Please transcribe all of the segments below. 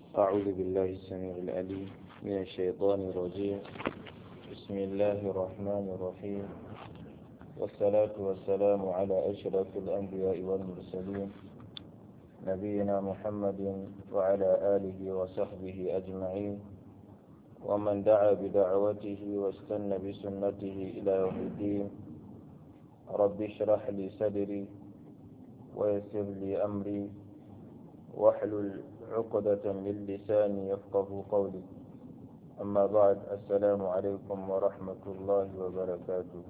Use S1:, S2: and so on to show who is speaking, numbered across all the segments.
S1: أعوذ بالله السميع العليم من الشيطان الرجيم بسم الله الرحمن الرحيم والصلاة والسلام على أشرف الأنبياء والمرسلين نبينا محمد وعلى آله وصحبه أجمعين ومن دعا بدعوته واستنى بسنته إلى يوم الدين رب اشرح لي صدري ويسر لي أمري واحلل عقدة من لساني يفقه قولي أما بعد السلام عليكم ورحمة الله وبركاته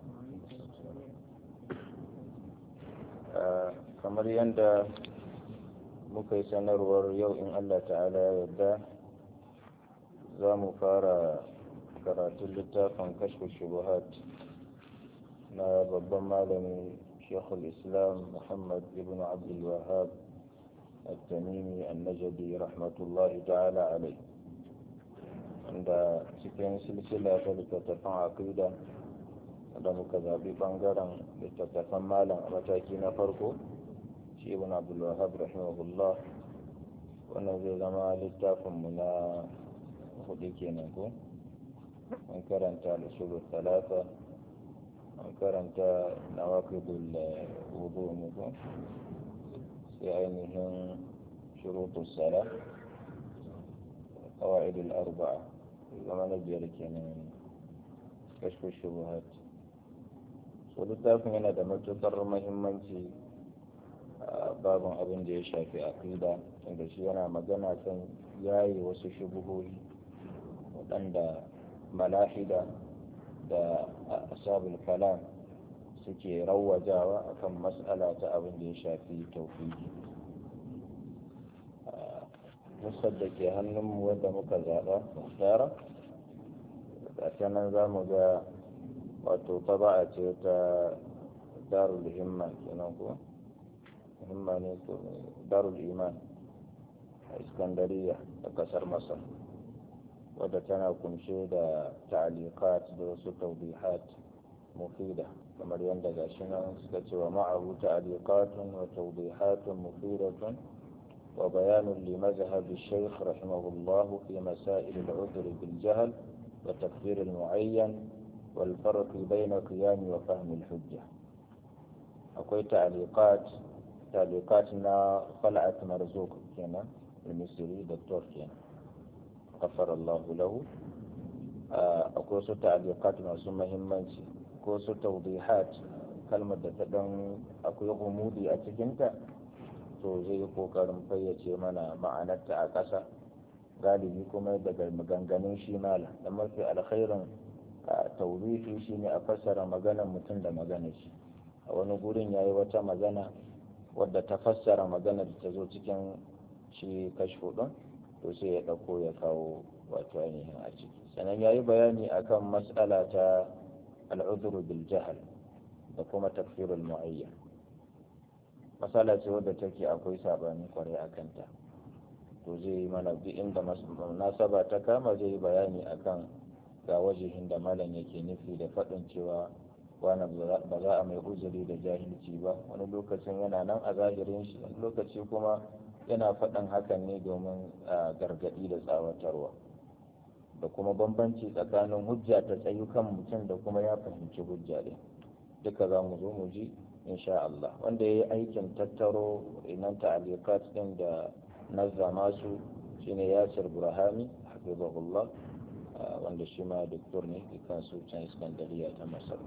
S1: kamar yadda muka yi sanarwar yau in Allah ta'ala ya yarda za mu fara karatun littafin kashfu shubuhat na babban malami shekul islam muhammad ibn abdul wahab التميمي النجدي رحمة الله تعالى عليه عند cikin silsila ta littattafan aqida da muka zaɓi ɓangaren littattafan malam a mataki na farko shi ibn abdul wahab rahimahullah wannan zai zama littafinmu na hudu kenan ko an karanta al-usul talata an karanta nawaqidul wudu ne ko sai ainihin shurutu sala قواعد الأربعة zama na biyar kenan kashfu shubuhat so littafin yana da matuƙar mahimmanci a babin abin da ya shafi aqida inda shi yana magana kan yayi wasu shubuhohi waɗanda malahida da asabul kalam suke rawajawa akan mas'ala ta abin da ya shafi tauhidi musar da ke hannunmu wadda muka zaɓa tsara ta nan za mu ga wato taba'a ce ta darul himma kenan ko himma ne ko darul iman a iskandariya a kasar masar wadda tana kunshe da ta'alikat da wasu tawbihat mufida kamar yadda gashi nan suka ce wa ma'ahu ta'aliqatun wa tawdihatun mufidatun wa bayanun li mazhab shaykh rahimahullah fi masail al-udhr bil jahl wa takfir al-mu'ayyan wal farq bayna qiyam wa fahm al-hujja akwai ta'aliqat ta'aliqat na khal'at marzuq kenan al-misri doktor kenan غفر الله له akwai wasu ta'aliqat masu muhimmanci ko su tawdihat kalmar da ta dan akwai umudi a cikinta to zai yi kokarin fayyace mana ma'anarta a ƙasa galibi kuma daga maganganun shi mala da mafi alkhairin tawdihi shine a fassara maganar mutum da maganar shi a wani gurin yayi wata magana wadda ta fassara maganar da ta zo cikin shi kashfu din to sai ya ɗauko ya kawo wato ainihin a ciki sannan ya yi bayani akan matsala ta al'uduru bil jahal da kuma tafsirul mu'ayyan matsala ce wadda take akwai sabani kwarai a kanta to zai yi mana duk inda nasaba ta kama zai yi bayani akan ga wajihin da malam yake nufi da faɗin cewa wani ba za a mai uzuri da jahilci ba wani lokacin yana nan a zahirin shi wani lokaci kuma yana faɗin hakan ne domin gargaɗi da tsawatarwa da kuma bambanci tsakanin hujja ta tsayu kan mutum da kuma ya fahimci hujja ɗin duka za mu zo mu ji insha Allah wanda ya yi aikin tattaro inan ta'alikat ɗin da nazzama su shine yasir burhami hafizahullah wanda shi ma doktor ne dukkan su can iskandariya ta masar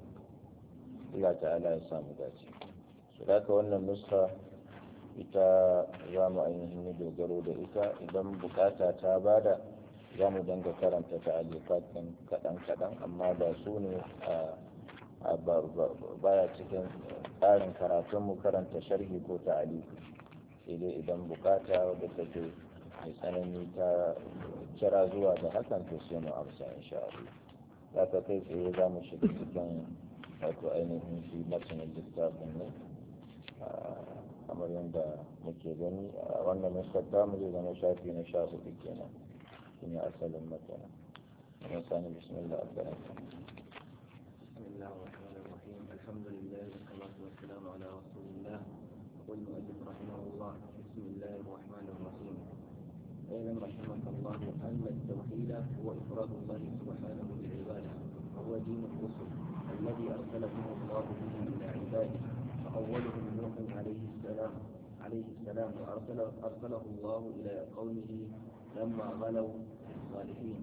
S1: Allah ta'ala ya samu dace su da wannan nuska ita za mu ainihin dogaro da ita idan bukata ta bada za mu dinga karanta ta alifatan kaɗan-kaɗan amma ba su ne a baya cikin tsarin karatun mu karanta sharhi ko ta alifi sai dai idan bukata wadda take mai tsanani ta kira zuwa da hakan to sai mu amsa insha Allah za ka kai tsaye za mu shiga cikin wato ainihin shi matsayin littafin ne kamar yadda muke gani a wannan nuskar mu zai zama shafi na sha hudu kenan shine asalin matsala wani sani bismillah albaraka
S2: بسم الله الرحمن الرحيم الحمد لله والصلاة والسلام على رسول الله يقول المؤلف رحمه الله بسم الله الرحمن الرحيم الله أن التوحيد هو إفراد الله سبحانه بالعبادة وهو دين الرسل الذي أرسلهم الله به إلى عباده فأولهم نوح عليه السلام عليه السلام وأرسل أرسله الله إلى قومه لما غلوا الصالحين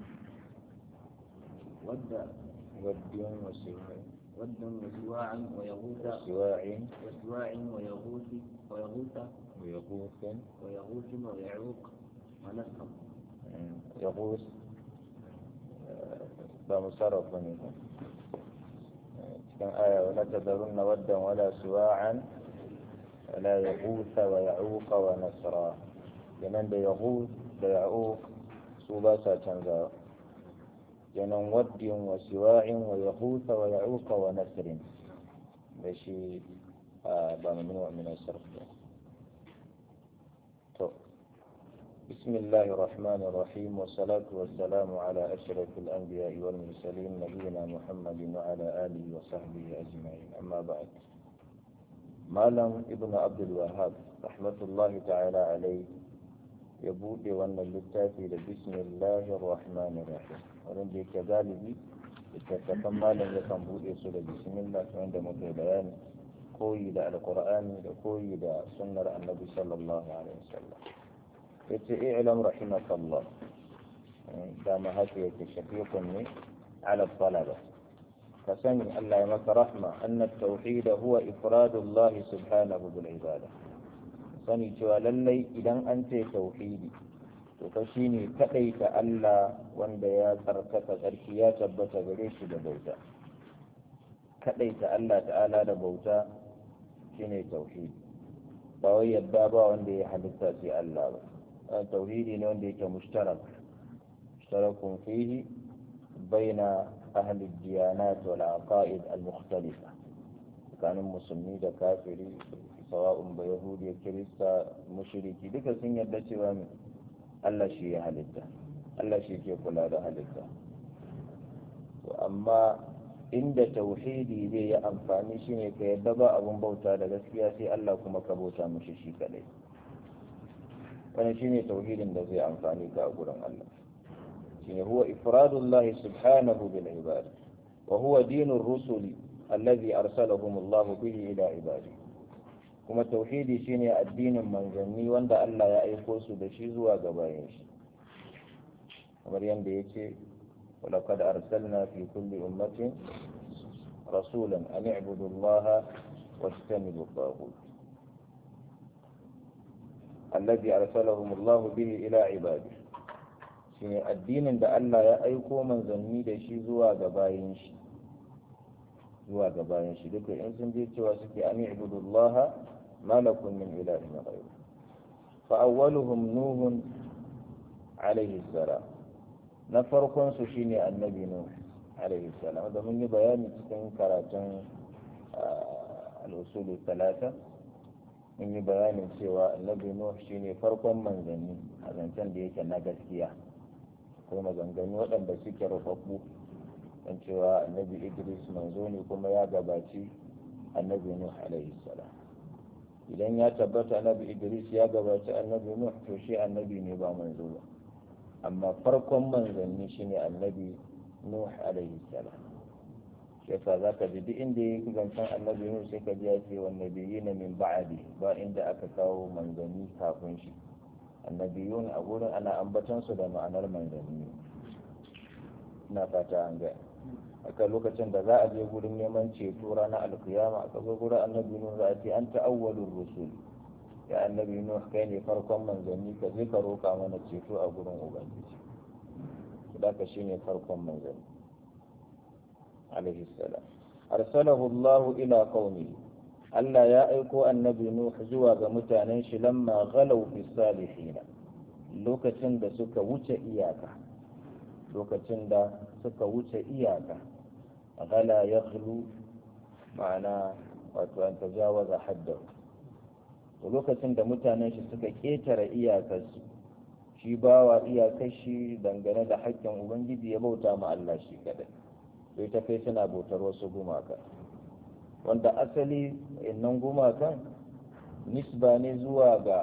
S2: ود
S1: ود وسواع
S2: ودا وسواعا ويغوث
S1: سواع
S2: وسواع ويغوث ويغوث
S1: ويغوث
S2: ويغوث ويعوق ونسرا
S1: يغوث ba musarraf ba ne ba cikin aya wala tadarunna waddan wala suwa'an wala yaghutha wa ya'uqa wa nasra kenan da yaghuth da ya'uq su ba sa canzawa kenan waddin wa siwa'in wa yaghutha wa ya'uqa wa nasrin da shi ba mamnu min as-sarf to بسم الله الرحمن الرحيم والصلاة والسلام على أشرف الأنبياء والمرسلين نبينا محمد وعلى آله وصحبه أجمعين أما بعد مالم ابن عبد الوهاب رحمة الله تعالى عليه يبودي وأن اللتافي بسم الله الرحمن الرحيم ورندي كذلك littattafan malam ya kan buɗe su da bismillah wanda muke bayani koyi da alƙur'ani da koyi da sunnar annabi sallallahu alaihi wasallam yace i'lam rahimakallah dama haka yake shafiqun ne ala talaba ka sani Allah ya maka rahma anna tauhid huwa ifradullah subhanahu bil ibada sani cewa lallai idan an ce tauhidi to fa shine kadaita Allah wanda ya tsarkaka tsarki ya tabbata gare shi da bauta kadaita Allah ta'ala da bauta shine tauhidi ba wai yadda ba wanda ya halitta sai Allah ba توحيدي ne wanda yake mushtarak mushtarakun fihi baina ahli diyanat wal aqaid al mukhtalifa tsakanin musulmi da kafiri sawa'un ba yahudi kirista mushriki duka sun yarda cewa Allah shi ya halitta Allah shi ke kula da halitta to amma inda tauhidi zai yi amfani shine ka yadda ba abun bauta da gaskiya sai Allah kuma ka bauta mushi shi kadai wani shine tauhidin da zai amfani ka a gurin Allah shine huwa ifradullahi subhanahu bil ibad wa huwa dinur rusuli alladhi arsalahum Allah bihi ila ibadi kuma tauhidi shine addinin manzanni wanda Allah ya aiko su da shi zuwa ga bayan shi kamar yadda yace ولقد أرسلنا في كل أمة رسولا أن اعبدوا الله واجتنبوا الطاغوت الذي أرسلهم الله به إلى عباده shine addinin da Allah ya aiko manzanni da shi zuwa ga bayin shi zuwa ga bayin shi duka in sun je cewa suke an ibudullaha ma lakum min ilahin ghayr fa awwaluhum nuhun alayhi salam na farkon su shine annabi nuh alayhi salam da mun yi bayani cikin karatun al-usul talata mun yi bayanin cewa annabi nuh shine farkon manzanni a zancen da yake na gaskiya ko maganganu waɗanda suke rufaffu don cewa annabi idris manzo ne kuma ya gabaci annabi nuh alaihi salam idan ya tabbata annabi idris ya gabaci annabi nuh to shi annabi ne ba manzo ba amma farkon manzanni shine annabi nuh alaihi salam yasa za ka ji duk inda ya zancen annabi nuhu sai ka ji ya ce wanne biyi na min ba'adi ba inda aka kawo manzanni kafin shi annabiyun a gurin ana ambaton su da ma'anar manzanni ina fata an ga aka lokacin da za a je gurin neman ceto ranar alkiyama aka zo gurin annabi nuhu za a ce an ta'awwalur rusul ya annabi nuhu kai ne farkon manzanni ka je ka roka mana ceto a gurin ubangiji da ka shine farkon manzanni عليه السلام أرسله الله إلى قومه Allah ya aiko annabi Nuh zuwa ga mutanen shi lamma ghalau fi salihina lokacin da suka wuce iyaka lokacin da suka wuce iyaka ghala yaghlu ma'ana wato an tajawaza haddahu to lokacin da mutanen shi suka ketare iyakarsu shi bawa iyakar shi dangane da haƙƙin ubangiji ya bauta ma Allah shi kadai sai ta kai suna bautar wasu gumaka wanda asali innan gumakan nisba ne zuwa ga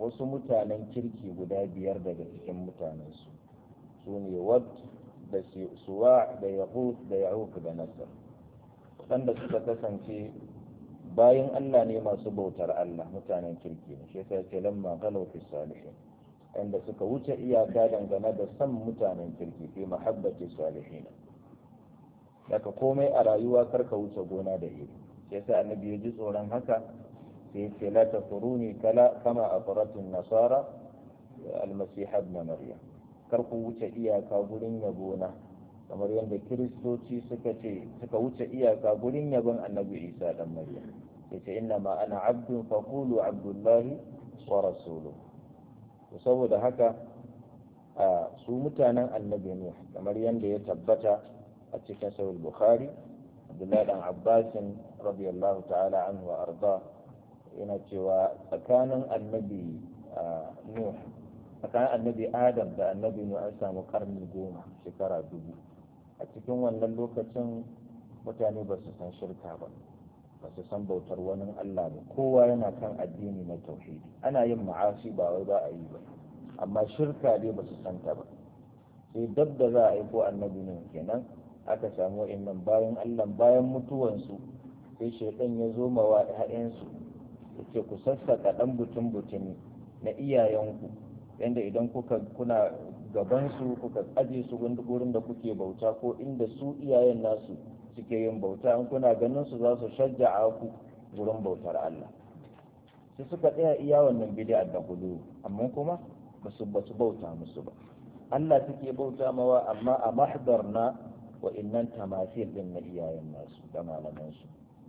S1: wasu mutanen kirki guda biyar daga cikin mutanensu su ne wad da suwa da yahud da yahuk da nasar waɗanda suka kasance bayan Allah ne masu bautar Allah mutanen kirki ne shi yasa ce lamma galau fi salihin inda suka wuce iyaka dangane da san mutanen kirki fi mahabbati salihin daga komai a rayuwa karka wuce gona da iri shi yasa annabi ya ji tsoron haka sai ce la tafuruni kala kama afratin nasara almasih ibn maryam kar ku wuce iyaka gurin yabona kamar yadda kiristoci suka ce suka wuce iyaka gurin yabon annabi isa dan maryam yace inna ma ana abdun faqulu abdullahi wa rasuluhu to saboda haka a su mutanen annabi ne kamar yadda ya tabbata a cikin sahih bukhari abdullahi dan abbasin radiyallahu ta'ala anhu wa arda yana cewa tsakanin annabi nuh tsakanin annabi adam da annabi nuh an samu karni goma shekara dubu a cikin wannan lokacin mutane ba su san shirka ba ba su san bautar wani Allah ba kowa yana kan addini na tauhidi ana yin ma'asi ba wai ba a yi ba amma shirka dai ba su san ta ba sai dab da za a yi ko annabi ne kenan aka samu wa'annan bayan Allah bayan mutuwansu sai shaidan ya zo ma ƴaƴansu ya ce ku sassaka ɗan butun butumi na iyayenku yanda idan kuka kuna gabansu kuka aje su gurin da kuke bauta ko inda su iyayen nasu suke yin bauta in kuna ganin su za su shajja'a ku gurin bautar Allah sai suka tsaya iya wannan bid'a da gudu amma kuma basu basu bauta musu ba Allah suke bauta mawa amma a mahdar na wa innan tamasil din na iyayen nasu da malaman su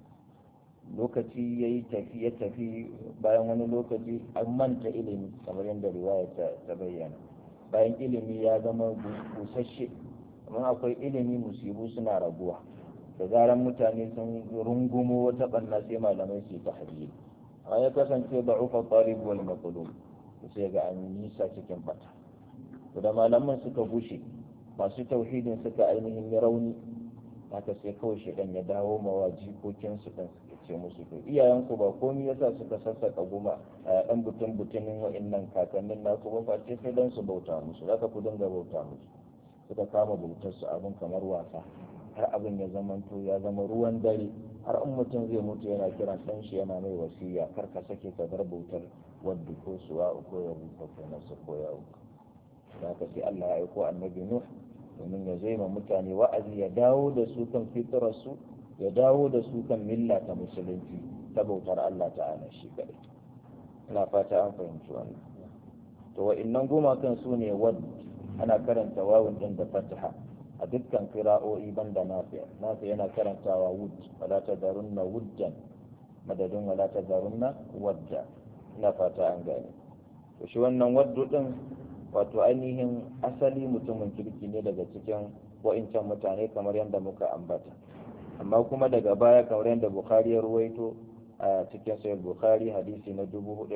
S1: lokaci yayi tafi ya tafi bayan wani lokaci an manta ilimi kamar yadda riwaya ta bayyana bayan ilimi ya zama busasshe amma akwai ilimi musibu suna raguwa da zaran mutane sun rungumo wata banna sai malamai su ta hadisi a ya kasance da ufa talib wal maqlub sai ga an nisa cikin bata to da malaman suka gushe masu tauhidin suka ainihin yi rauni haka sai kawai shedan ya dawo mawa jikokin su kan suka ce musu to iyayen ku ba komai yasa suka sassaka goma a dan butun butunin wa'annan kakannin naku ba face sai dan su bauta musu zaka ku dinga bauta musu suka kama bautar su abin kamar wasa har abin ya zamanto ya zama ruwan dare har in mutum zai mutu yana kiran ɗan shi yana mai wasiya kar ka sake ka bar bautar wadda ko suwa ko ya rufa ko nasu ko ya rufa da haka sai Allah ya aiko annabi Nuh domin ya zai ma mutane wa'azi ya dawo da su kan fitrarsu ya dawo da su kan milla ta musulunci ta bautar Allah ta'ala shi kadai ina fata an fahimci wannan to wa'innan gumakan su ne wad ana karanta wawun din da fataha a dukkan kira'o'i banda nafi nafi yana karantawa wud wala tadarunna wuddan madadin wala tadarunna wadda ina fata an gane to shi wannan waddu din wato ainihin asali mutumin kirki ne daga cikin wa'incan mutane kamar yadda muka ambata amma kuma daga baya kamar yadda bukhari ya ruwaito a cikin sayar bukhari hadisi na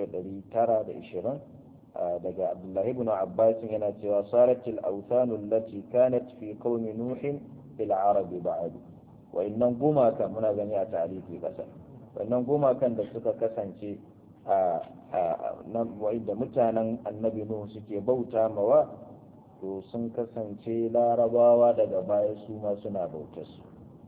S1: 4920 daga abdullahi ibn abbas yana cewa saratil awthanu allati kanat fi qaumi nuhin fil arab ba'd wa innan gumaka muna gani a tarihi kasa wannan gumakan da suka kasance a da mutanen annabi nuhu suke bauta mawa to sun kasance larabawa daga baya su ma suna bautar su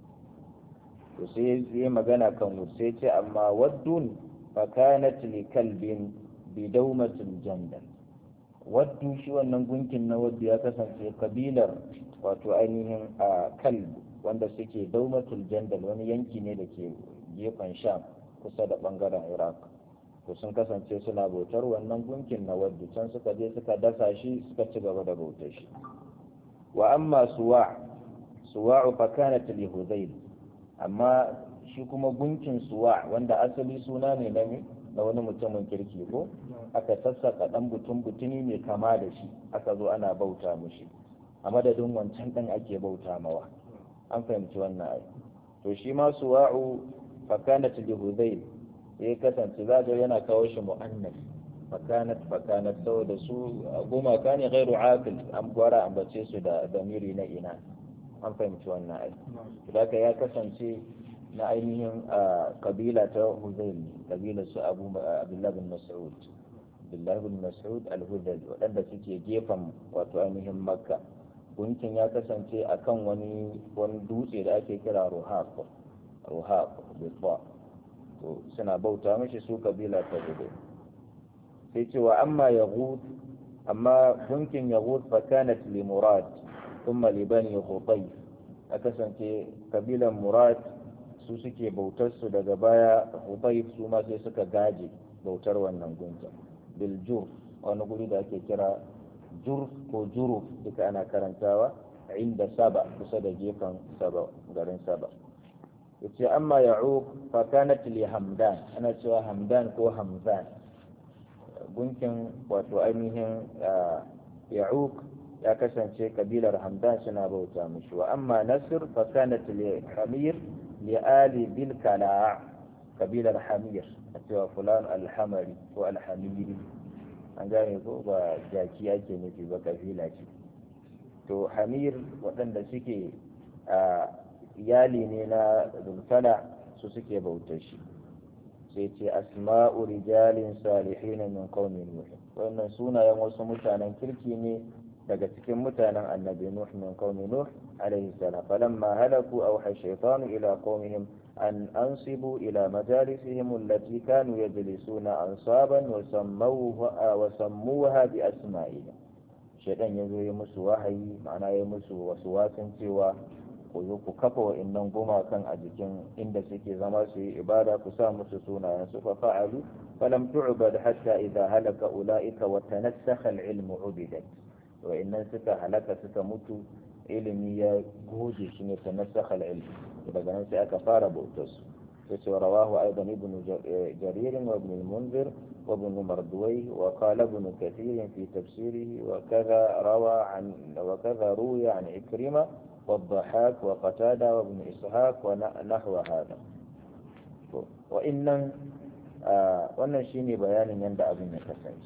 S1: to sai yi magana kan sai ce amma waddun fa kanat li kalbin bidaumatul jandal waddu shi wannan gunkin na waddu ya kasance kabilar wato ainihin a kalb wanda suke daumatul jandal wani yanki ne da ke gefen sham kusa da bangaren iraq to sun kasance suna bautar wannan gunkin na waddu can suka je suka dasa shi suka ci gaba da bautar shi wa amma suwa suwa'u fa kanat li hudayl amma shi kuma gunkin suwa wanda asali suna ne na na wani mutumin kirki ko aka sassaka dan butun butuni mai kama da shi aka zo ana bauta mushi a madadin wancan dan ake bauta mawa an fahimci wannan ai to shi ma suwa'u fakanat li hudayl ya kasance za ga yana kawo shi mu'annas fakanat fakanat saboda su gumaka ne ghairu aqil an gwara ambace su da damiri na ina an fahimci wannan ai da ya kasance na ainihin kabila ta Huzail kabila su Abu Abdullah bin Mas'ud abdullahi bin mas'ud al-hudali waɗanda suke gefen wato ainihin makka gunkin ya kasance akan wani wani dutse da ake kira ruhaq ruhaq bitwa to suna bauta mashi su kabila ta gudu sai ce wa amma yaghut amma gunkin yaghut fa kanat li murad thumma li bani khutayf a kasance kabilan murad su suke bautar su daga baya khutayf su ma sai suka gaje bautar wannan gunkin bil jurf wani guri da ake kira jurf ko juruf duka ana karantawa inda saba kusa da gefen saba garin saba yace amma ya'uq fa kanat li hamdan ana cewa hamdan ko hamzan gunkin wato ainihin ya'uq ya kasance kabilar hamdan suna bauta mishi wa amma nasir fa kanat li hamir li ali bil kala kabilar hamir a cewa fulan alhamari ko alhamiri an gane ko ba jaki ake nufi ba kabila ce to hamir waɗanda suke iyali ne na zulfala su suke bautar shi sai ce asma'u rijalin salihin min qaumin nuh wannan sunayen wasu mutanen kirki ne daga cikin mutanen annabi nuh min qaumi nuh alaihi salam falamma halaku awha shaytanu ila qaumihim an ansibu ila majalisihim allati kanu yajlisuna ansaban wa sammuha wa sammuha bi asma'ihim shaytan yazo ya musu wahayi ma'ana ya musu wasu wasan cewa ku zo ku kafa wa'annan gumakan a jikin inda suke zama su yi ibada ku sa musu sunayen su fa fa'alu falam tu'bad hatta idha halaka ulaika wa tanassakha al-ilmu ubidat wa'annan suka halaka suka mutu ilimi ya goge shi ne tanassakha al-ilm daga nan sai aka fara bautar su yace rawahu aidan ibn jarir wa ibn al-munzir wa ibn marduwai wa qala ibn kathir fi tafsirihi wa kadha rawa an wa kadha ruya an ikrima والضحاك وقتادة وابن إسحاق ونحو هذا وإن wannan shine bayanin yadda abin ya kasance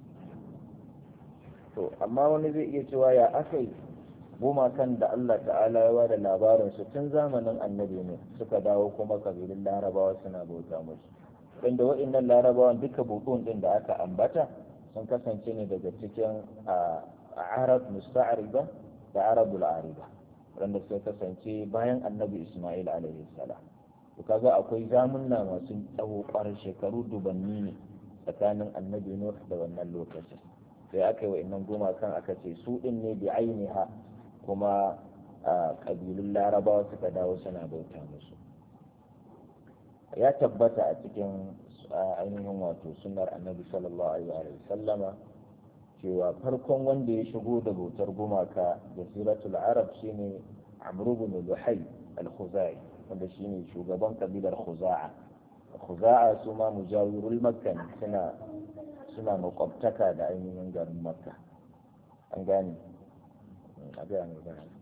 S1: to amma wani zai iya cewa ya aka yi gumakan da Allah ta'ala ya bada labarin su tun zamanin annabi ne suka dawo kuma kabilun larabawa suna bauta musu inda wa'annan larabawan duka butun din da aka ambata sun kasance ne daga cikin arab musta'ariba da arabul ariba wanda suka kasance bayan annabi Ismail alaihi salam to kaga akwai zamunna masu tsawo kwarar shekaru dubanni ne tsakanin annabi Nuh da wannan lokacin sai aka yi wa'annan gumakan aka ce su din ne bi ainiha kuma kabilun larabawa suka dawo suna bauta musu ya tabbata a cikin ainihin wato sunnar annabi sallallahu alaihi wa sallama cewa farkon wanda ya shigo da bautar gumaka da siratul arab shine amru bin luhai al-khuzai wanda shine shugaban kabilar khuza'a khuza'a su ma mujawirul makka suna suna makwabtaka da ainihin garin makka an gane a ga ne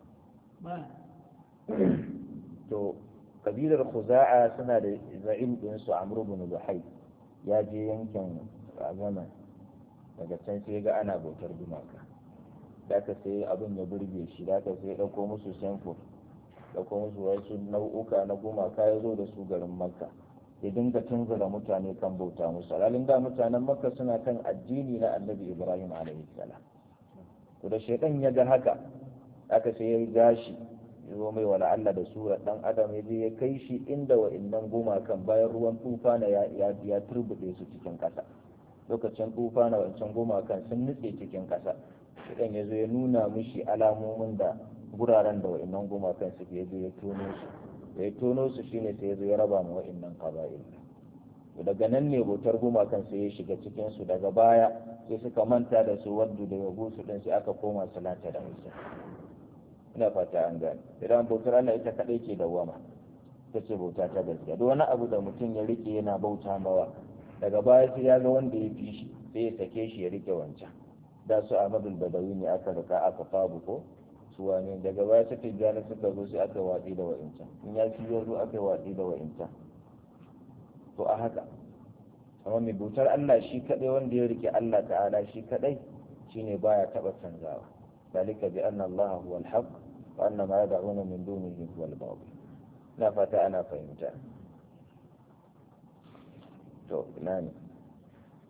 S1: to kabilar khuza'a suna da za'im din su amru bin luhai ya je yankin zaman daga can sai ga ana bautar gumaka da ka sai abin ya burge shi da ka sai ɗauko musu samfur ɗauko musu wasu nau'uka na gumaka ya zo da su garin makka ya dinga tunzura mutane kan bauta musu alalin da mutanen makka suna kan addini na annabi ibrahim alaihi salam to da shaitan ya ga haka aka sai ya gashi ya zo mai wala Allah da sura dan adam ya je ya kai shi inda wa'annan gumakan bayan ruwan tufana ya ya turbude su cikin kasa lokacin tufa na wancan gumakan sun nutse cikin ƙasa idan ya zo ya nuna mishi alamomin da guraren da wa'annan gumakan suke ya zo ya tono su da ya tono su shine sai ya zo ya raba ma wa'annan kaba'il daga nan ne bautar gumakan sai ya shiga cikin su daga baya sai suka manta da su waddu da yabu su din sai aka koma salata da musa ina fata an gane idan bautar Allah ita kadai ke dawama ita ce bauta ta gaskiya duk wani abu da mutum ya rike yana bauta mawa daga baya sai ya ga wanda ya fi shi sai ya sake shi ya rike wancan da su Ahmadul Badawi ne aka rika aka fabu ko su wane daga baya su tijjani suka zo sai aka watsi da wa'incan in ya fi zo aka watsi da wa'incan to a haka amma mai bautar Allah shi kadai wanda ya rike Allah ta'ala shi kadai shine baya taba canzawa dalika bi anna Allah huwa al-haq wa anna ma yad'una min dunihi huwa al-batil na fata ana fahimta to ina ne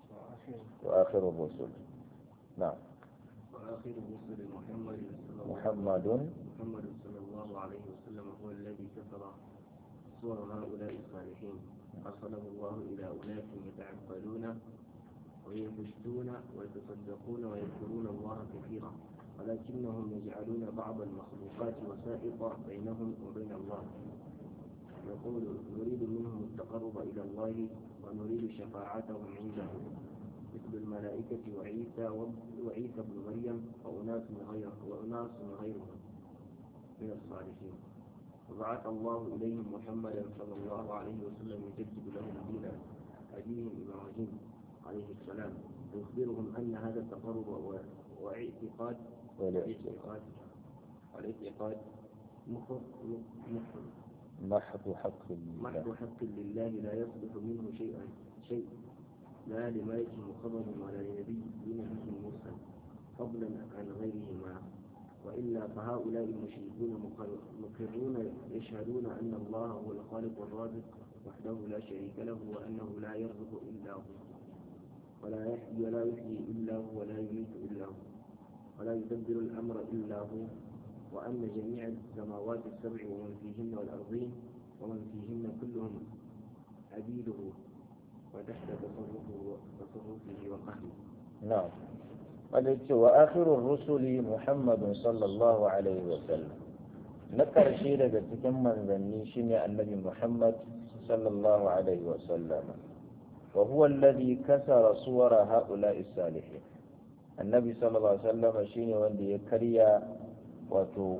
S1: وآخر الرسل نعم
S2: وآخر الرسل محمد صلى الله
S1: محمد
S2: محمد صلى الله عليه وسلم هو الذي كسر صور هؤلاء الصالحين أرسله الله إلى أناس يتعبدون ويبشتون ويتصدقون ويذكرون الله كثيرا ولكنهم يجعلون بعض المخلوقات وسائط بينهم وبين الله يقول نريد منهم التقرب إلى الله ونريد شفاعتهم عنده مثل الملائكة وعيسى وعيسى بن مريم وأناس غير وأناس غيرهم من الصالحين وبعث الله إليهم محمدا صلى الله عليه وسلم يجدد لهم دين أبيهم إبراهيم عليه السلام ويخبرهم أن هذا التقرب واعتقاد والاعتقاد والاعتقاد مخ مخ
S1: محض حق
S2: محض
S1: الله
S2: حق لله لا يصلح منه شيئا شيء لا لملك مقرب ولا لنبي لنبي مرسل فضلا عن غيرهما وإلا فهؤلاء المشركون مقر- مقرون يشهدون أن الله هو الخالق الرازق وحده لا شريك له وأنه لا يرزق إلا هو ولا يحيي ولا يحيي إلا هو ولا يميت إلا هو ولا يدبر الأمر إلا هو وأن جميع السماوات السبع ومن فيهن والأرضين ومن فيهن كلهم عبيده وتحت تصرفه تصرفه وقهره
S1: نعم قال وآخر الرسل محمد صلى الله عليه وسلم نكر شيء daga cikin manzanni shine annabi Muhammad sallallahu alaihi wasallam wa huwa alladhi kasara suwara haula'i salihin annabi sallallahu alaihi wasallam shine wanda ya karya wato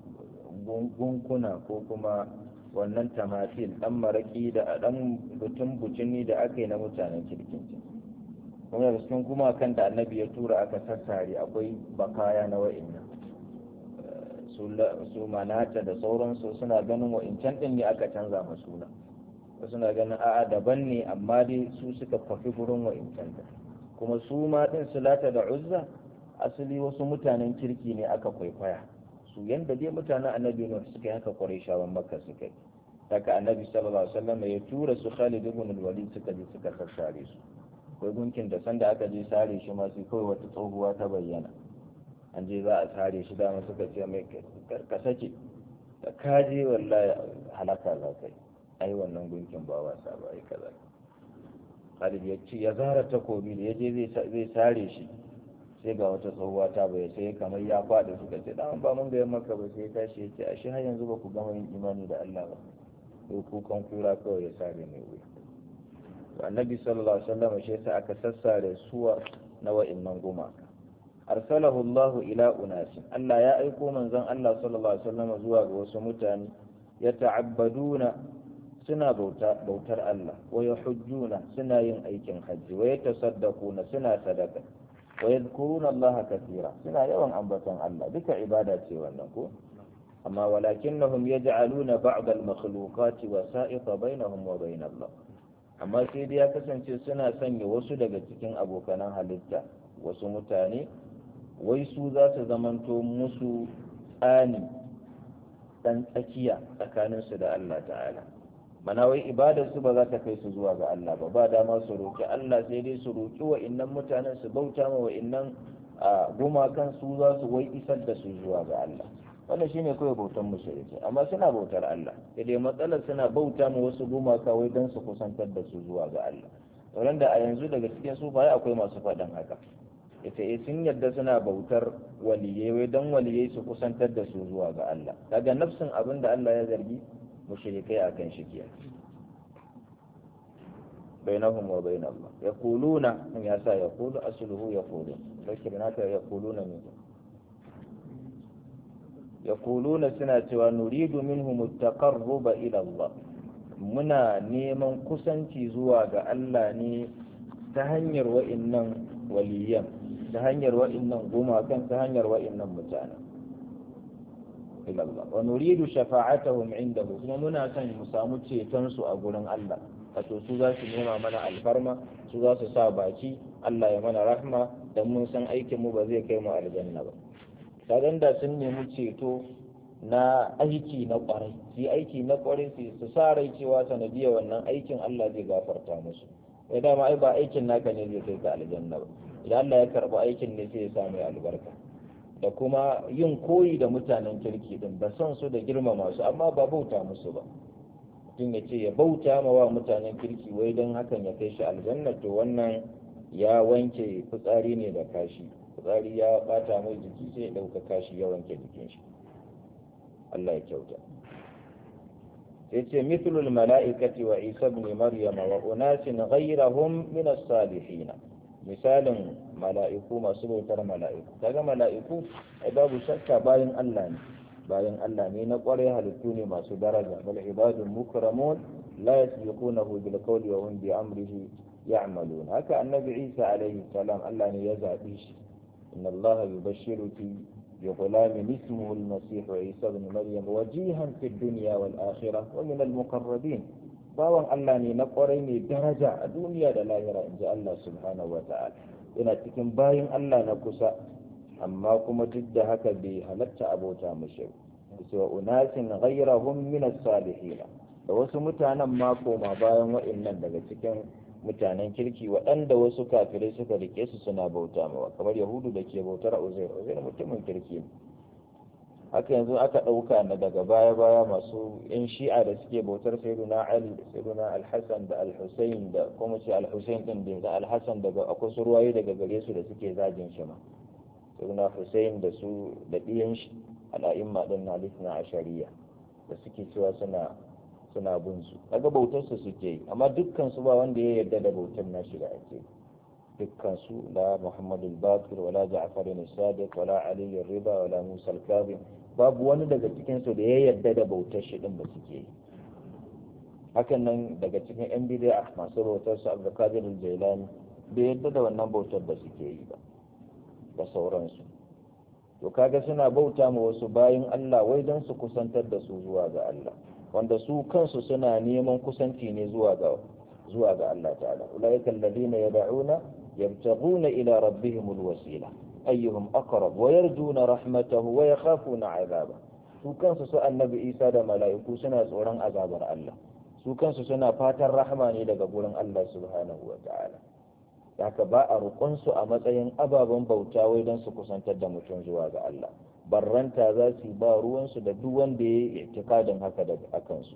S1: gunkuna ko kuma wannan tamatil dan maraki da dan butun butuni da aka yi na mutanen kirkin kuma da cikin gumakan da annabi ya tura aka sassare akwai bakaya na wa'innan su manata da sauransu suna ganin wa'incan din ne aka canza ma suna suna ganin a'a daban ne amma dai su suka kwafi gurin wa'incan da kuma su ma din sulata da uzza asali wasu mutanen kirki ne aka kwaikwaya su yanda dai mutanen annabi nuh suka yi haka kwarai shawan makka suka yi daga annabi sallallahu alaihi wasallam ya tura su khalid ibn al-walid suka je suka sassare su akwai gunkin da sanda aka je sare shi ma sai kawai wata tsohuwa ta bayyana an je za a sare shi dama suka ce mai ka sake da kaje wallahi halaka za kai ai wannan gunkin ba wasa ba ai kaza Khalid ya ce ya zara takobi da ya je zai sare shi sai ga wata tsohuwa ta bai sai kamar ya faɗi suka ce dan ba mun ga maka ba sai ya tashi ya ce ashe har yanzu ba ku gama yin imani da Allah ba sai kukan kura kawai ya sare mai wuya annabi sallallahu alaihi wasallam shi yasa aka sassare suwa na wa'annan gumaka arsalahu Allah ila unasin Allah ya aiko manzon Allah sallallahu alaihi wasallam zuwa ga wasu mutane ya ta'abbaduna suna bauta bautar Allah wa yahujjuna suna yin aikin hajji wa yatasaddaquna suna sadaka wa yadhkuruna Allah kathira suna yawan ambaton Allah duka ibada ce wannan ko amma walakinnahum yaj'aluna ba'd al-makhluqati wasa'iqa bainahum wa bain Allah amma sai dai ya kasance suna sanya wasu daga cikin abokanan halitta wasu mutane wai su za su zamanto musu tsani ɗan tsakiya tsakaninsu da Allah ta'ala mana wai ibadarsu ba za ta kai su zuwa ga Allah ba ba dama su roƙi Allah sai dai su roƙi wa innan mutanen su bauta ma wa innan gumakan su za su wai isar da su zuwa ga Allah wannan shine kawai bautan mushriki amma suna bautar Allah sai dai matsalar suna bauta ma wasu gumaka wai don su kusantar da su zuwa ga Allah sauran da a yanzu daga cikin sufaye akwai masu faɗin haka ita eh sun yadda suna bautar waliyai wai don waliyai su kusantar da su zuwa ga Allah daga nafsin abin da Allah ya zargi mushrikai akan shi kiya bainahum wa bain Allah yaquluna in ya sa yaqulu asluhu yaqulu lakin naka yaquluna min yaquluna suna cewa nuridu minhum at-taqarruba ila Allah muna neman kusanci zuwa ga Allah ne ta hanyar wa'innan waliyan ta hanyar wa'innan gumakan ta hanyar wa'innan mutane ila Allah wa nuridu shafa'atahum indahu kuma muna son mu samu ceton su a gurin Allah wato su za su nema mana alfarma su za su sa baki Allah ya mana rahma dan mun san aikin mu ba zai kai mu aljanna ba kagan da sun nemi ceto na aiki na kwarai su aiki na kwarai su su sa rai cewa sanadiyar wannan aikin Allah zai gafarta musu ya dama ai ba aikin naka ne zai kai ka aljanna ba idan Allah ya karɓi aikin ne sai ya sa mai albarka da kuma yin koyi da mutanen kirki din da son su da girmama su amma ba bauta musu ba mutum ya ce ya bauta ma wa mutanen kirki wai don hakan ya kai shi aljanna to wannan ya wanke fitsari ne da kashi fitsari ya bata mai jiki sai ya ɗauka kashi ya wanke jikin shi Allah ya kyauta sai ce mithlul mala'ikati wa isa ibn maryama wa unasin ghayrahum min as-salihin misalin mala'iku masu bautar mala'iku kaga mala'iku ai babu shakka bayan Allah ne bayan Allah ne na kware halittu ne masu daraja bal ibadun mukramun la yasbiqunahu bil qawli wa hum bi amrihi ya'malun haka annabi Isa alaihi salam Allah ne ya zabi shi inna Allah yubashshiruki بغلام اسمه المسيح عيسى بن مريم وجيها في الدنيا والآخرة ومن المقربين bawan Allah ne na kwarai mai daraja a duniya da lahira in ji Allah subhanahu wa ta'ala yana cikin bayin Allah na kusa amma kuma duk da haka bai halatta abota mashi cewa unasin ghayrahum min as-salihin da wasu mutanen ma koma bayan wa'annan daga cikin mutanen kirki waɗanda wasu kafirai suka rike su suna bauta mawa kamar yahudu da ke bautar uzair uzair mutumin kirki ne haka yanzu aka ɗauka na daga baya baya masu yan shi'a da suke bautar sayyiduna ali da sayyiduna alhassan da alhussein da kuma ce alhussein din da alhassan daga akwai su ruwaye daga gare su da suke zagin shi ma sayyiduna hussein da su da ɗiyan shi al'a'imma din na lisna ashariya da suke cewa suna suna bin su kaga bautar su suke yi amma dukkan su ba wanda ya yarda da bautar nashi da ake dukkan su la Muhammad al-Baqir wala Ja'far al-Sadiq wala Ali al-Rida wala Musa al-Kazim babu wani daga cikin su da ya yarda da bautar shi din ba suke yi hakan nan daga cikin yan bid'a masu bautar su Abdul Qadir al-Jailani bai yarda da wannan bautar da suke yi ba da sauransu to kaga suna bauta ma wasu bayin Allah wai don su kusantar da su zuwa ga Allah wanda su kansu suna neman kusanci ne zuwa ga zuwa ga Allah ta'ala ulaika alladhina yad'una yabtaghuna ila rabbihim alwasila ayyuhum aqrab wa yarjuna rahmatahu wa yakhafuna 'adaba su kansu su annabi Isa da mala'iku suna tsoron azabar Allah su kansu suna fatan rahama ne daga gurin Allah subhanahu wa ta'ala haka ba a su a matsayin ababen bauta wai don su kusantar da mutum zuwa ga Allah barranta za su ba ruwansu da duk wanda ya yi itikadin haka da akansu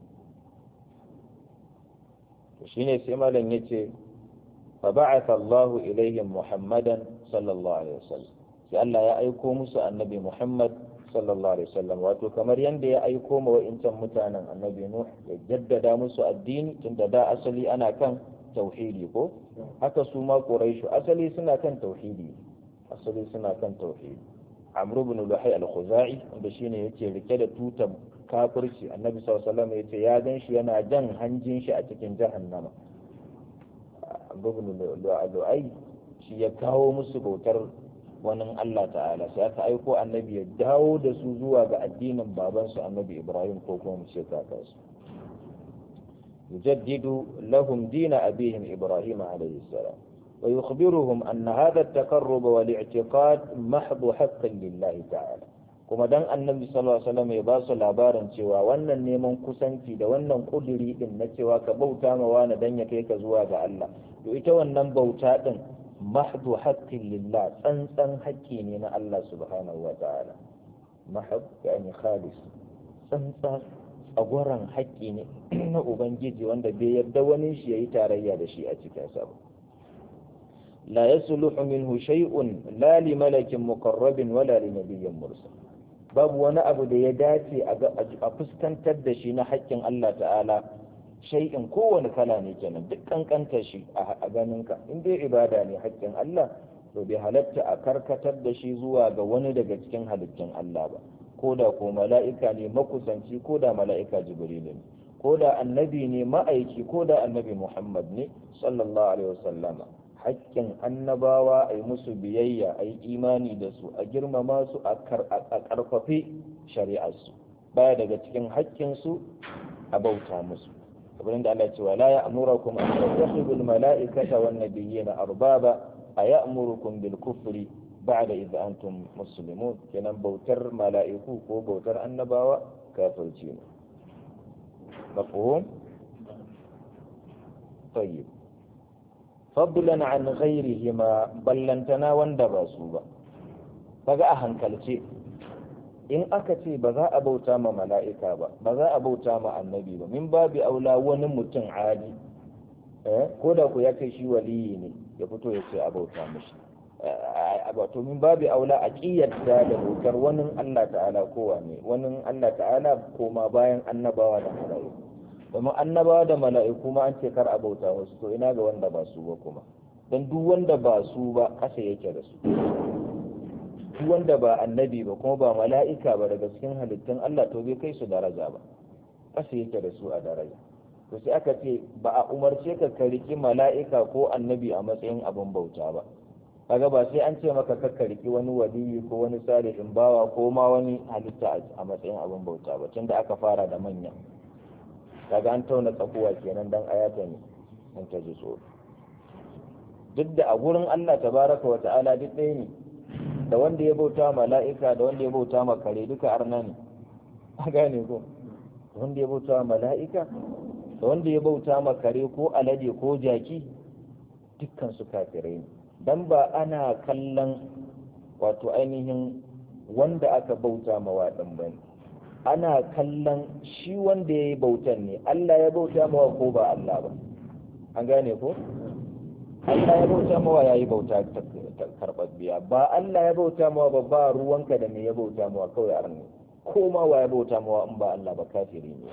S1: to shine sai malam yace fa ba'atha Allah ilaihim Muhammadan sallallahu alaihi wasallam sai Allah ya aiko musu annabi Muhammad sallallahu alaihi wasallam wato kamar yanda ya aiko ma wa'incan mutanen annabi Nuh ya jaddada musu addini tunda da asali ana kan tauhidi ko haka su ma Quraishu asali suna kan tauhidi asali suna kan tauhidi amru ibn luhai al-khuzai wanda shine yake rike da tutar kafirci annabi sallallahu alaihi wasallam yace ya gan shi yana jan hanjin shi a cikin jahannama amru ibn luhai shi ya kawo musu bautar wani Allah ta'ala sai aka aiko annabi ya dawo da su zuwa ga addinin babansu annabi Ibrahim ko kuma mu ce kakansu يجدد لهم دين أبيهم إبراهيم عليه السلام ويخبرهم أن هذا التقرب والاعتقاد محض حق لله تعالى kuma dan annabi sallallahu alaihi wasallam ya ba su labarin cewa wannan neman kusanci da wannan kuduri din na cewa ka bauta ma wani dan ya kai ka zuwa ga Allah to ita wannan bauta din mahdu haqqin lillah tsantsan haƙƙi ne na Allah subhanahu wa ta'ala mahd yani khalis tsantsan tsagwaron haƙƙi ne na ubangiji wanda bai yarda wani shi yayi tarayya da shi a cikin sa ba la yasluhu minhu shay'un la li malakin muqarrabin wala li nabiyyin mursal babu wani abu da ya dace a fuskantar da shi na haƙƙin Allah ta'ala shay'in kowane kala ne kenan duk kankanta shi a ganinka in dai ibada ne haƙƙin Allah to bai halatta a karkatar da shi zuwa ga wani daga cikin halittun Allah ba ko da ko mala'ika ne makusanci ko da mala'ika jibril ne ko da annabi ne ma'aiki ko da annabi muhammad ne sallallahu alaihi wasallama hakkin annabawa a yi musu biyayya a yi imani da su a girmama su a karfafi shari'arsu baya daga cikin hakkinsu a bauta musu kamar da Allah cewa la ya'murukum an tattakhidul mala'ikata wan nabiyyina arbaba aya'murukum bil kufri ba'da idza antum muslimun kenan bautar mala'iku ko bautar annabawa kafirci ne mafhum tayyib fadlan an ghairihima ballantana wanda ba su ba kaga a hankalce in aka ce ba za a bauta ma mala'ika ba ba za a bauta ma annabi ba min babu aula wani mutum adi eh ko da ku ya ce shi waliyi ne ya fito ya ce a bauta mishi wato min babu aula a kiyarta da dokar wani Allah ta'ala kowa ne wani Allah ta'ala koma bayan annabawa da mala'iku domin annabawa da mala'iku ma an ce kar a bauta musu to ina ga wanda ba su ba kuma don duk wanda ba su ba kasa yake da su duk wanda ba annabi ba kuma ba mala'ika ba daga cikin halittun Allah to bai kai su daraja ba kasa yake da su a daraja to sai aka ce ba a umarce ka ka riki mala'ika ko annabi a matsayin abin bauta ba kaga ba sai an ce maka ka riki wani waliyi ko wani salihin bawa ko ma wani halitta a matsayin abin bauta ba tunda aka fara da manya kaga an tauna tsakuwa kenan dan ayata ne mun ta ji tsoro duk da a gurin Allah tabaraka wa ta'ala duk ɗaya ne da wanda ya bauta mala'ika da wanda ya bauta ma kare duka arna ne a gane ko wanda ya bauta mala'ika da wanda ya bauta ma kare ko alade ko jaki dukkan su kafirai ne dan ba ana kallon wato ainihin wanda aka bauta ma waɗin ba ne ana kallon shi wanda ya yi bautan ne Allah ya bauta mawa ko ba Allah ba an gane ko Allah ya bauta mawa ya yi bauta karɓaɓɓiya ba Allah ya bauta mawa ba ba ruwanka da me ya bauta mawa kawai arni ko ma wa ya bauta mawa in ba Allah ba kafiri ne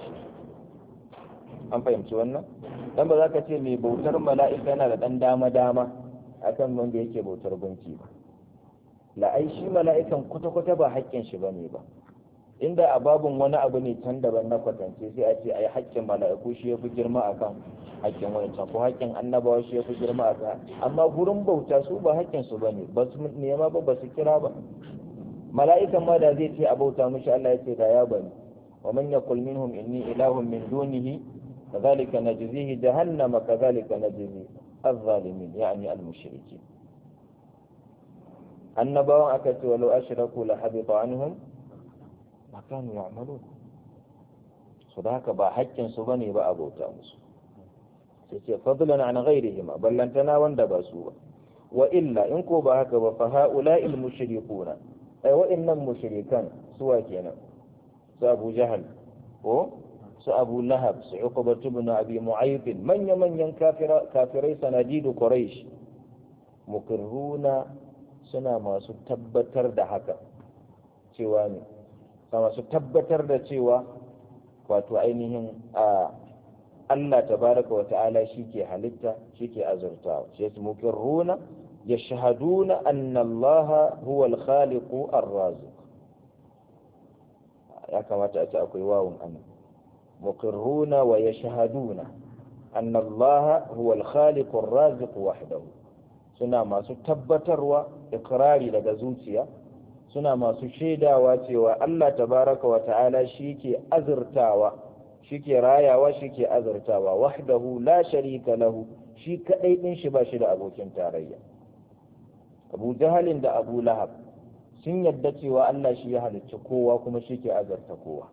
S1: an fahimci wannan dan ba za ka ce mai bautar mala'ika yana da ɗan dama-dama akan wanda yake bautar gunki ba la'ai shi mala'ikan kwata-kwata ba haƙƙin shi bane ba inda a babun wani abu ne can daban na kwatance sai a ce ai haƙƙin mala'iku shi ya fi girma akan haƙƙin wancan ko haƙƙin annabawa shi ya fi girma akan amma gurin bauta su ba haƙƙin su bane ba su nema ba ba su kira ba mala'ikan ma da zai ce a bauta mishi Allah ya ce da ya bani wa man yaqul minhum inni ilahun min dunihi kadhalika najzihi jahannama kadhalika najzi الظالمين يعني المشركين annabawan aka ce walau ashraku la habita anhum ma kanu ya'malun su da haka ba haƙƙin su bane ba a bauta musu sai ce fadlan an ghairihim ballantana wanda ba su ba wa illa in ko ba haka ba fa haula'i al-mushrikuna ai wa'annan mushrikan suwa kenan su Abu Jahal ko su Abu Lahab su Uqba ibn Abi Mu'ayth manya manyan kafirai sanadidu Quraysh mukirruna suna masu tabbatar da haka cewa ne masu tabbatar da cewa wato ainihin a Allah tabaraka wa ta'ala shi ke halitta shi ke azurtawa shi yasa mukirruna yashhaduna anna Allah huwa al-khaliqu ar-raziq ya kamata a ce akwai wawun anan mukirruna wa yashhaduna anna Allah huwa al-khaliqu ar-raziq wahdahu suna masu tabbatarwa ikrari daga zuciya suna masu shaidawa cewa Allah tabaraka wa ta'ala shi ke azurtawa shi ke rayawa shi ke azurtawa wahdahu la sharika lahu shi kadai din shi ba shi da abokin tarayya Abu Jahalin da Abu Lahab sun yadda cewa Allah shi ya halicci kowa kuma shi ke azurta kowa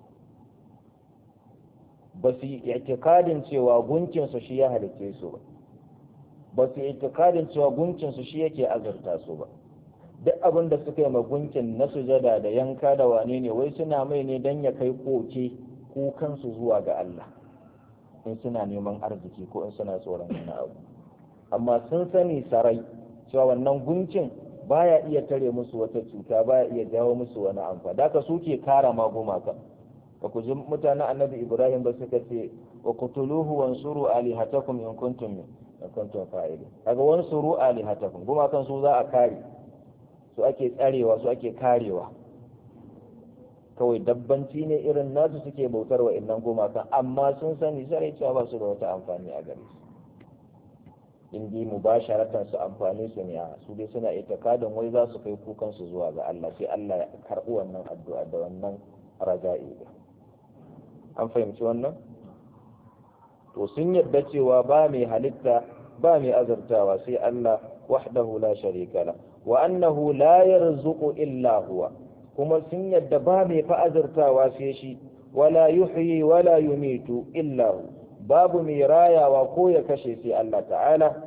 S1: ba su yi itikadin cewa gunkinsu shi ya halicce su ba ba su yi itikadin cewa gunkinsu shi yake azurta su ba duk abin da suka yi magunkin na sujada da yanka da wane ne wai suna mai ne don ya kai koke kukansu zuwa ga Allah in suna neman arziki ko in suna tsoron wani abu amma sun sani sarai cewa wannan gunkin baya iya tare musu wata cuta baya iya jawo musu wani amfa da ka suke kara ma gumaka ka ku ji mutanen annabi ibrahim ba suka ce wa kutuluhu wansuru alihatakum in kuntum in kuntum fa'ilin kaga wansuru alihatakum gumakan su za a kare su ake tsarewa su ake karewa kawai dabbanci ne irin nasu suke bautar wa innan gumakan amma sun sani sarai cewa ba su da wata amfani a gare su in dai mubasharatan su amfani su ne a su dai suna itikadin wai za su kai kukan su zuwa ga Allah sai Allah ya karɓi wannan addu'a da wannan raja'i an fahimci wannan to sun yarda cewa ba mai halitta ba mai azurtawa sai Allah wahdahu la sharika la wa annahu la yarzuqu illa huwa kuma sun yadda ba mai fa azurtawa sai shi wala yuhyi wala yumitu illa hu babu mai rayawa ko ya kashe sai Allah ta'ala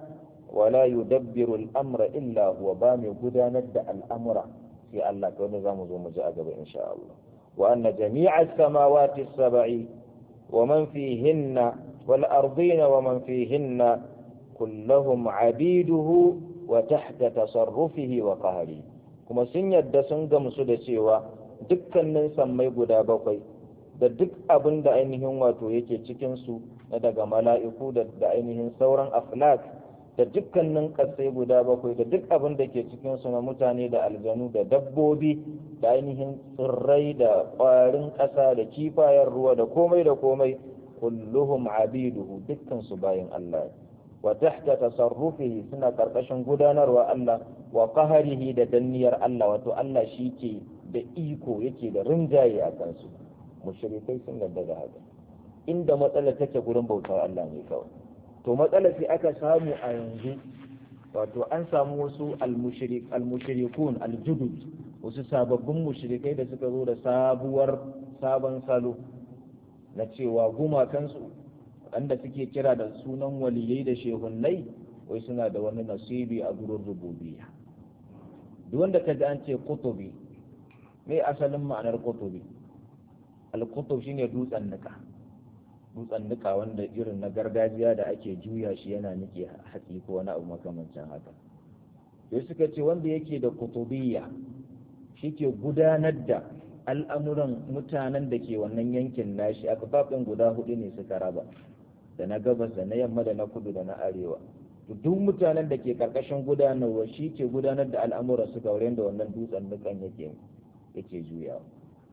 S1: wala yudabbiru al-amra illa huwa ba mai gudanar da al'amura sai Allah ta wani zamu zo mu ji a gaba insha Allah wa anna jami'a as-samawati as-sab'i wa man fihinna wal ardina wa man fihinna kullahum 'abiduhu wa tahta tasarrufihi wa qahrihi kuma sun yadda sun gamsu da cewa dukkanin sammai guda bakwai da duk abin da ainihin wato yake cikinsu na daga mala'iku da ainihin sauran aflak da dukkanin ƙasai guda bakwai da duk abin da ke cikinsu na mutane da aljanu da dabbobi da ainihin tsirrai da ƙwarin ƙasa da kifayen ruwa da komai da komai kulluhum abiduhu dukkansu bayan Allah wa tahta tasarrufihi suna karkashin gudanarwa Allah wa qaharihi da danniyar Allah wato Allah shi ke da iko yake da rinjaye a kansu mushrikai sun yarda da haka inda matsalar take gurin bautar Allah ne kawai to matsalar sai aka samu a yanzu wato an samu wasu al-mushrik al-mushrikun al-judud wasu sababbin mushrikai da suka zo da sabuwar sabon salo na cewa gumakansu wanda suke kira da sunan waliyai da shehunnai wai suna da wani nasibi a gurin rububiyya duk wanda ka ji an ce kutubi me asalin ma'anar kutubi al-kutub shine dutsen nika dutsen nika wanda irin na gargajiya da ake juya shi yana nike hatsi ko wani abu makamancin haka sai suka ce wanda yake da kutubiyya shi ke gudanar da al'amuran mutanen da ke wannan yankin nashi a kafafin guda hudu ne suka raba da na gabas da na yamma da na kudu da na arewa duk mutanen da ke karkashin gudanarwa shi ke gudanar da al'amuran su gauren da wannan dutsen nukan yake yake juyawa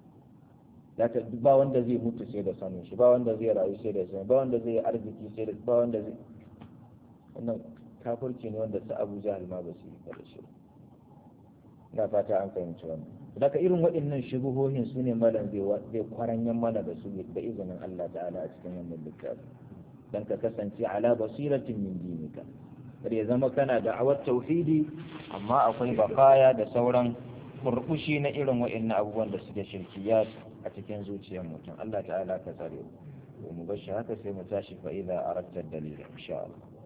S1: zaka ba wanda zai mutu sai da sanin shi ba wanda zai rayu sai da sanin ba wanda zai arziki sai da ba wanda zai wannan kafirci ne wanda su Abu Jahal ma ba su yi da shi ina fata an fahimci wannan daga irin waɗannan shubuhohin su ne malam zai kwaranyan mana da su da izinin Allah ta'ala a cikin wannan littafi dan ka kasance ala basiratin min dinika kar ya zama kana da awar tauhidi amma akwai bakaya da sauran burbushi na irin waɗannan abubuwan da suke shirkiyat a cikin zuciyar mutum Allah ta'ala ka tsare mu mu bar shi haka sai mu tashi fa idza aratta dalila insha Allah